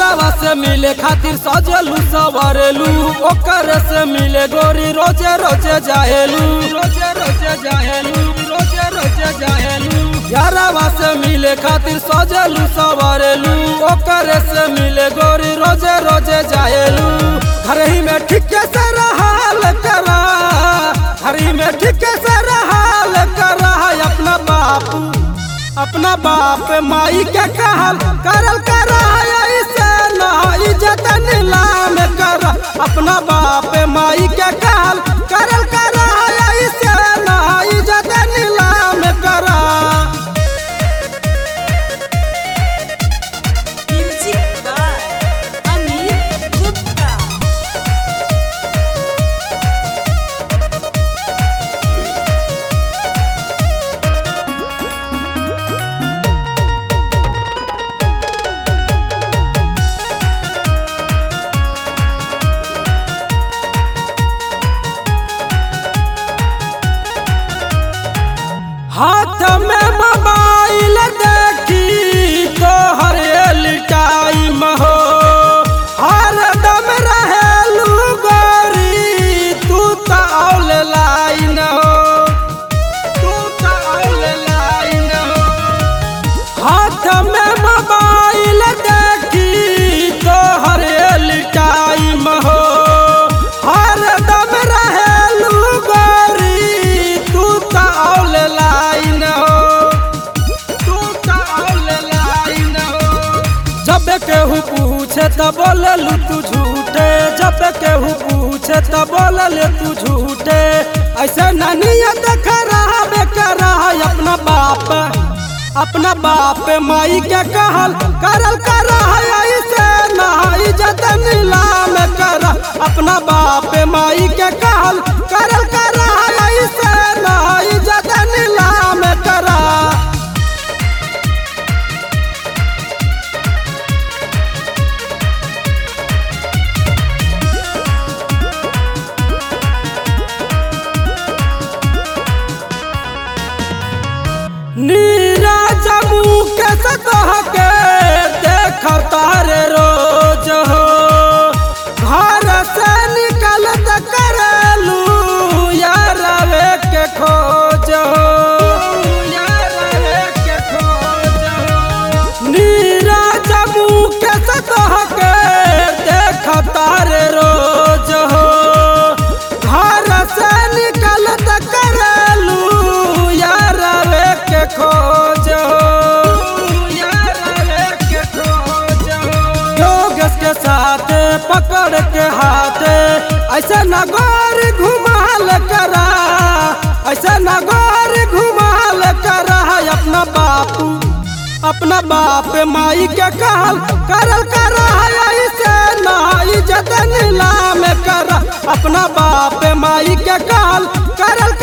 यारावा से मिले खातिर सजलू सवरेलू ओकर से मिले गोरी रोजे रोजे जाहेलू रोजे रोजे जाहेलू रोजे रोजे जाहेलू यारावा से मिले खातिर सजलू सवरेलू ओकर से मिले गोरी रोजे रोजे जाहेलू घर ही में ठीके से रहाल करा घर ही में ठीके से रहाल करा अपना बापू अपना बाप माई के कहल करल कर ऐसे ना इज्जत नीलाम कर अपना बाप माई के कहल करल कर ऐसे ना इज्जत नीलाम कर Music by Amit Gupta. हाथ में मोबाइल देखी तो हर टाइम हो हर दम रहेलू गोरी तू तो औल लाइन हो तू तो औल लाइन हो हाथ में मोबाइल देखी तो हर टाइम हो हर दम रहेलू गोरी तू तो औल लाइन हो तू तो औल लाइन हो जब केहू पूछे त बोललू तू झूठे जब केहू पूछे त बोलले तू झूठे ऐसे ननियत खराब कर अपना बाप अपना बाप माई के कहल करल कर ऐसे ना इज्जत नीलाम कर अपना बाप माई के कहल करल कर ऐसे ना इज्जत नीलाम कर नीरज मुख से कह के देख तारे रोज हो घर से निकलत करेलू यारवे के खोज हो यारवे के खोज हो नीरज मुख से कह के देख तारे रोज हो घर से निकलत करेलू यारवे के खोज यारवे के खोज योगेश के साथ पकड़ के हाथ ऐसे नगौर घुमाल करा ऐसे नगौर घुमाल करा अपना बापू अपना बाप माई के कहल करल कर ऐसे ना इज्जत नीलाम कर अपना बाप माई के कहल करल